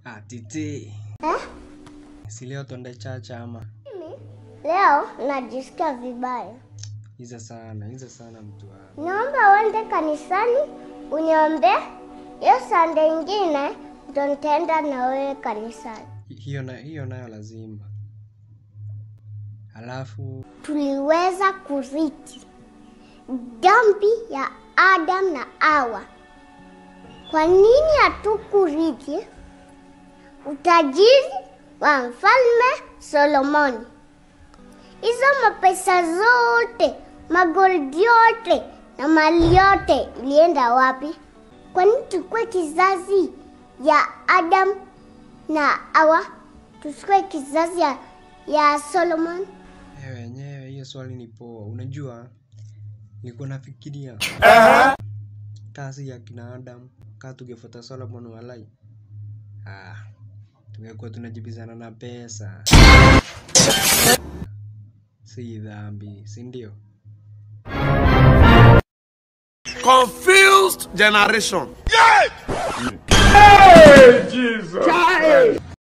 Ah, titi. Eh? Si leo twende chacha ama? Leo najisikia vibaya. Hiza sana, hiza sana mtu wangu. Naomba uende kanisani uniombe. Hiyo sande ingine ndo nitaenda na wewe kanisani. Hi- Hiyo na hiyo nayo lazima. Halafu Tuliweza kurithi dhambi ya Adam na Hawa. Kwa nini hatukurithi utajiri wa mfalme Solomoni? Hizo mapesa zote, magoldi yote na mali yote ilienda wapi? Kwa nini tukue kizazi ya Adam na Hawa, tusikue kizazi ya, ya Solomon? wewe wenyewe hiyo swali ni poa. Unajua nilikuwa nafikiria kazi ya kina Adam kaa tungefuata Solomon walai. Ah, tungekuwa tunajibizana na pesa. Si dhambi, si ndio? Confused generation. Jesus.